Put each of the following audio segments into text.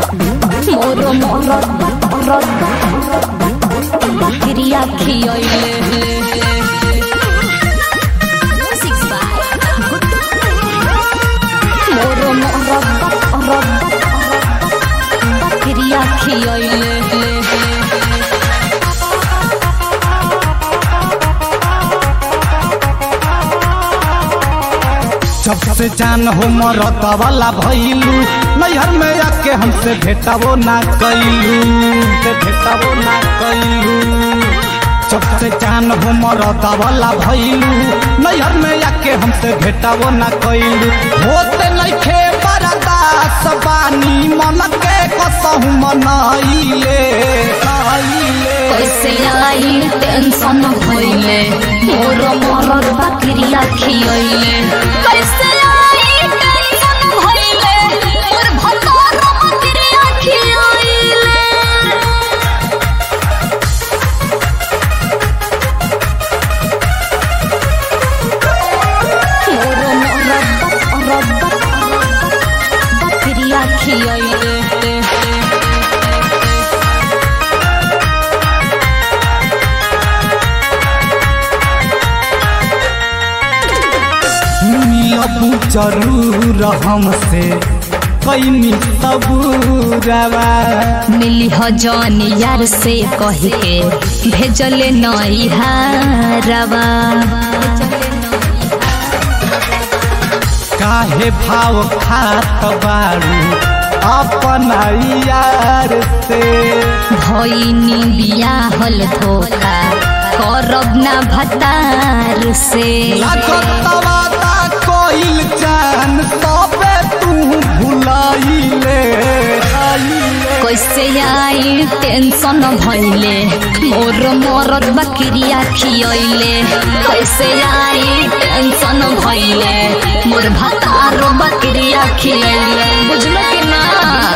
मोर मरद मरद बकरिया खियले मोर मरद मरद बकरिया खियले सबसे जान हो मरद वाला भइलू नैहर में आके हमसे भेटावो ना कैलू से भेटावो ना कैलू सबसे जान हो मरद वाला भइलू नैहर में आके हमसे भेटावो ना कैलू होते नइखे बरदास बानी मन के कसहु मनाइले आइले कैसे आई टेंशन भइले मोर मरद बकरिया खियले कैसे आई टेंशन भइले मोर भतार बकरिया खियले मोर मरद मरद बकरिया खियले मिलबू जरूर हमसे कैनी सबूरवा मिली ह जौन यार से कह के भेजले नई हारवा काहे भाव खात बारू अपना यार से भइनी बियाहल धोखा करब ना भतार से लागत वादा कोइल जान सबे तू भुलाइले आइले कैसे आई टेंशन भइले मोर मरद बकरिया खियले कैसे आई टेंशन भइले मोर भतार बकरिया खियले बुझलो कि ना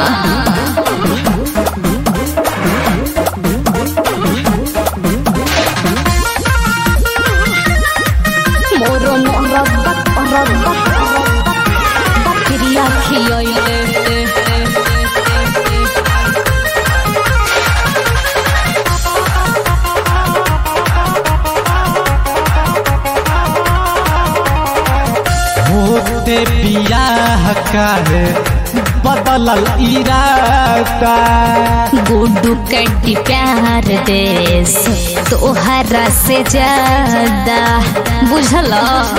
मोर मरद मरद बकरिया खियले होते बियाह काहे बदलल इरादा गुड्डू कड्डी प्यार देश तोहरा से ज्यादा बुझल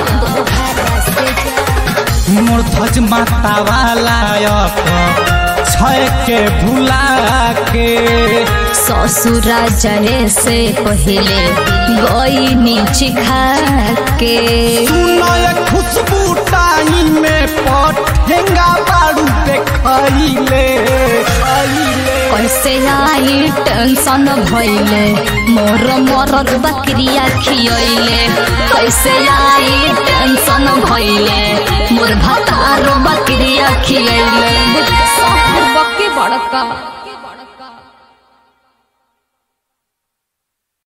मोर ध्वज माता वाला छय के भुला के ससुरा जहे से पहले गई नीचे खा के सुनय खुशबू टाई में पठेंगा बारू देखैले खैले कैसे आई टेंशन भइले मोर मरद बकरिया खियले कैसे आई टेंशन भइले मोर भतार बकरिया खियले बक्के बड़का